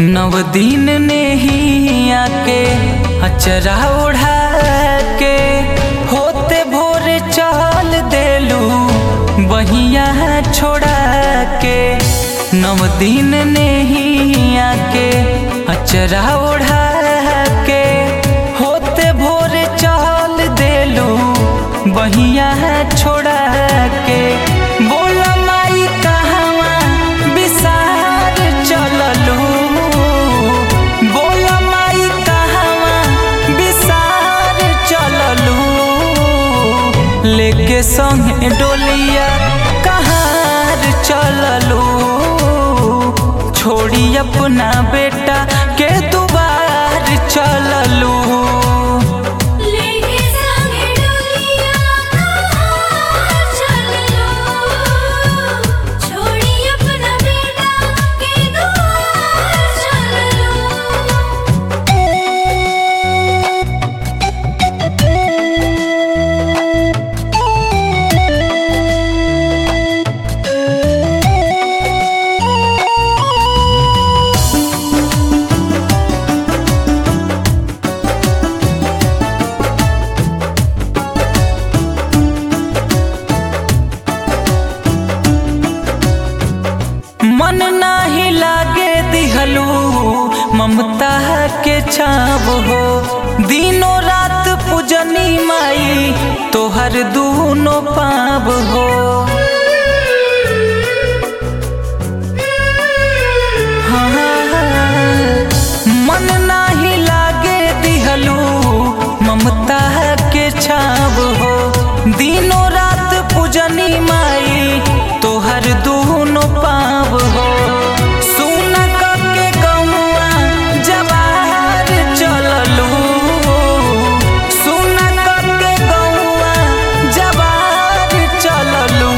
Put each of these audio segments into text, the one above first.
नव दिन ने ही आके अचरा उड़ा के होते भोर चल देलू बहिया छोड़ा के नव दिन ने ही आके अचरा उड़ा के होते भोर चल देलू बहिया छोड़ा के बोला माई कहवा विसार चललू बोला माई कहवा विसार चललू लेके संगे डोलिया कहार चललू छोड़ी अपना बेटा के दुबार चललू लेके संगे डोलिया कहां चललो छोड़ी अपना बेटा के दुआर चललो मन नाही लागे दिहलू ममता के छाव हो दिनों रात पूजनी माई तोहर दूनो पाव हो हाँ, मन नाही लागे दिहलू ममता के छाव हो दिनों रात पूजनी माई तोहर दूनो पाव हो सुन के गौआ जवार चललू सुन के गौआ जवार चललू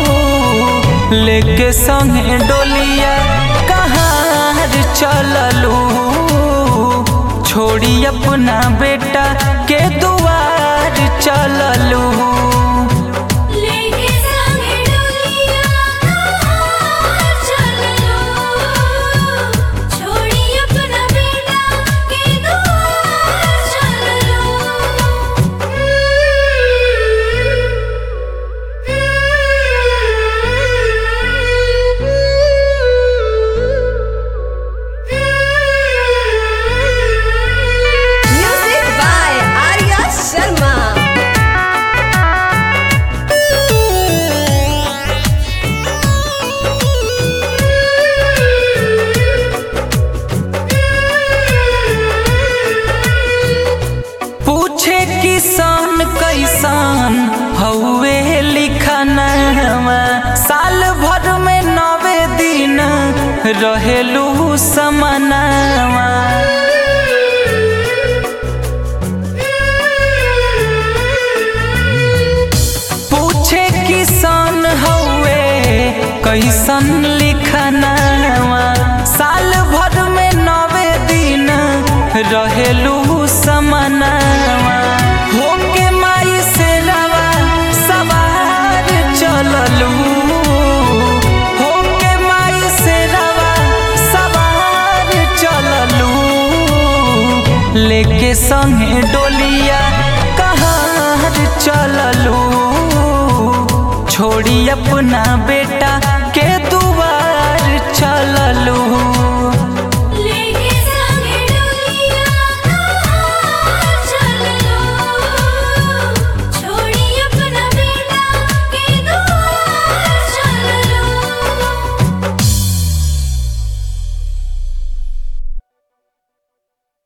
लेके संगे डोलिया कहार चललू छोड़ी अपना बेटा के दुआर चललू लेके संगे डोलिया कहां चललो छोड़ी अपना बेटा के दुआर चललो Music by Arya Sharma. पूछे किसान कैसान हौवे लिखनवा साल भर में नवे दिन रहेलू समनवा पूछे किसान हौवे कैसन लिखनवा साल भर में नवे दिन रहेलू समनवा होके माई से रवा सवार चललू होके माई से रवा सवार चललू लेके संगे डोलिया कहार चललू छोड़ी अपना बेटा